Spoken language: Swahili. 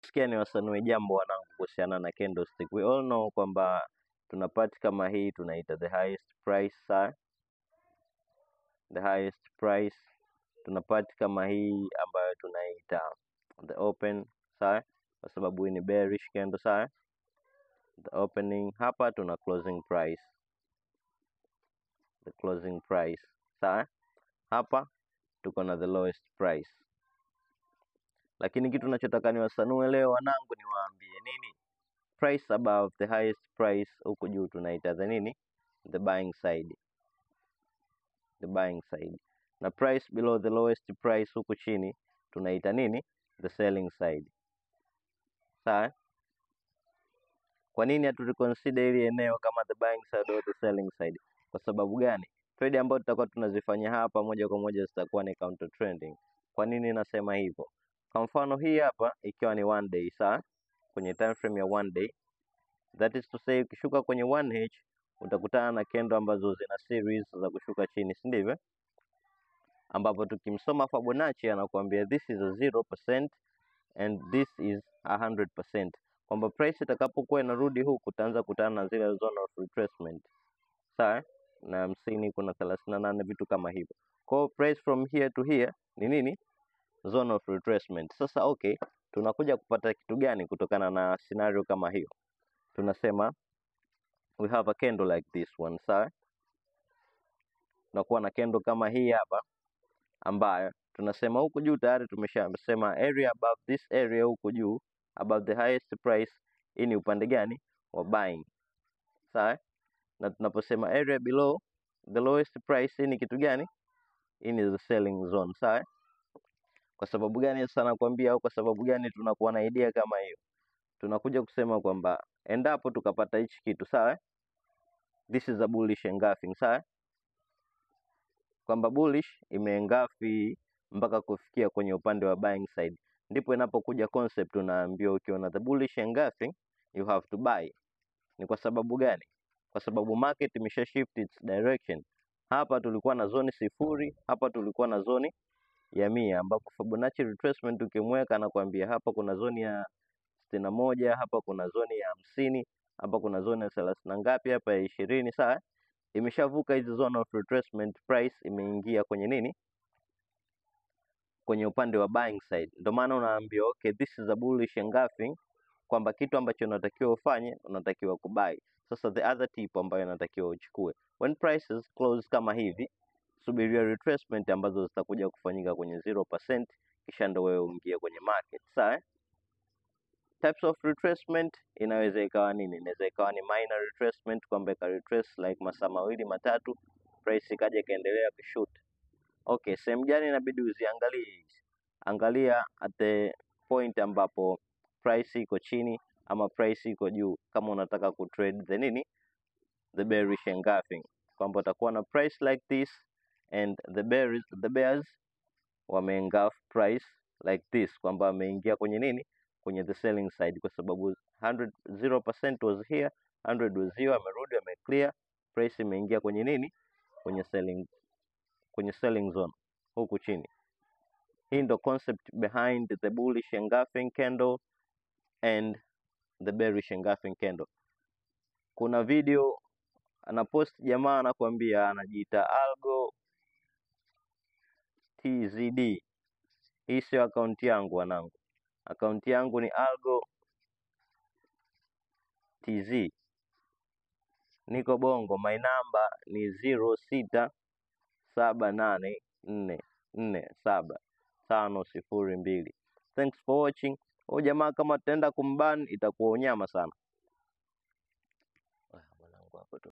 Sikia ni wasanue jambo wanangu kuhusiana na candlestick. We all know kwamba tuna part kama hii tunaita the highest price sawa, the highest price. Tuna part kama hii ambayo tunaita the open sawa, kwa sababu hii ni bearish candle sawa. The opening hapa tuna closing price, the closing price sawa. Hapa tuko na the lowest price lakini kitu nachotaka niwasanue leo wanangu, niwaambie nini, price above the highest price huku juu tunaita the nini, the buying side, the buying side, na price below the lowest price huku chini tunaita nini, the selling side. Sawa. Kwa nini hatuliconsider hili eneo kama the buying side or the selling side? Kwa sababu gani? Trade ambayo tutakuwa tunazifanya hapa moja kwa moja zitakuwa ni counter trending. Kwa nini nasema hivyo? Kwa mfano hii hapa ikiwa ni one day sawa, kwenye time frame ya one day, that is to say, ukishuka kwenye 1H utakutana na kendo ambazo zina series za kushuka chini, si ndivyo? Ambapo tukimsoma Fibonacci anakuambia this is a 0% and this is a 100%, kwamba price itakapokuwa inarudi huku utaanza kutana na zile zone of retracement sawa, na hamsini kuna thelathini na nane vitu kama hivyo. Kwa hiyo price from here to here ni nini? zone of retracement. Sasa okay, tunakuja kupata kitu gani kutokana na scenario kama hiyo? Tunasema we have a candle like this one, sawa. Tunakuwa na candle kama hii hapa, ambayo tunasema huku juu tayari tumeshasema area above this area huku juu above the highest price, hii ni upande gani wa buying, sawa. Na tunaposema area below the lowest price, hii ni kitu gani? Hii ni the selling zone, sawa. Kwa sababu gani sasa nakwambia, au kwa sababu gani tunakuwa na idea kama hiyo? Tunakuja kusema kwamba endapo tukapata hichi kitu sawa, this is a bullish engulfing sawa, kwamba bullish imeengafi mpaka kufikia kwenye upande wa buying side, ndipo inapokuja concept unaambiwa, ukiona the bullish engulfing you have to buy. Ni kwa sababu gani? Kwa sababu market imesha shift its direction. Hapa tulikuwa na zoni sifuri, hapa tulikuwa na zoni ya mia ambapo Fibonacci retracement ukimweka anakuambia hapa kuna zoni ya sitini na moja hapa kuna zoni ya hamsini hapa kuna zoni ya thelathini na ngapi hapa ya ishirini sawa imeshavuka hizi zone of retracement price imeingia kwenye nini kwenye upande wa buying side ndio maana unaambiwa okay this is a bullish engulfing kwamba kitu ambacho unatakiwa ufanye unatakiwa kubuy sasa the other tip ambayo unatakiwa uchukue when prices close kama hivi subiria retracement ambazo zitakuja kufanyika kwenye 0%, kisha ndo wewe uingie kwenye market. Sawa? Types of retracement inaweza ikawa nini? Inaweza ikawa ni minor retracement, kwamba ika retrace like masaa mawili matatu, price ikaja ikaendelea kushoot. Okay, sehemu gani inabidi uziangalie hizi? Angalia at the point ambapo price iko chini ama price iko juu, kama unataka kutrade the nini, the bearish engulfing, kwamba utakuwa na price like this and the bears, the bears wameengulf price like this kwamba wameingia kwenye nini kwenye the selling side kwa sababu 100 0% was here 100 was here amerudi ameclear price imeingia kwenye nini kwenye selling kwenye selling zone huku chini hii ndo concept behind the bullish engulfing candle and the bearish engulfing candle kuna video anapost jamaa anakuambia anajiita algo TZD. Hii sio akaunti yangu wanangu, akaunti yangu ni Algo TZ. Niko Bongo, my number ni ziro sita saba nane nne nne saba tano sifuri mbili. Thanks for watching. Huyu jamaa kama tutaenda kumban itakuwa unyama sana.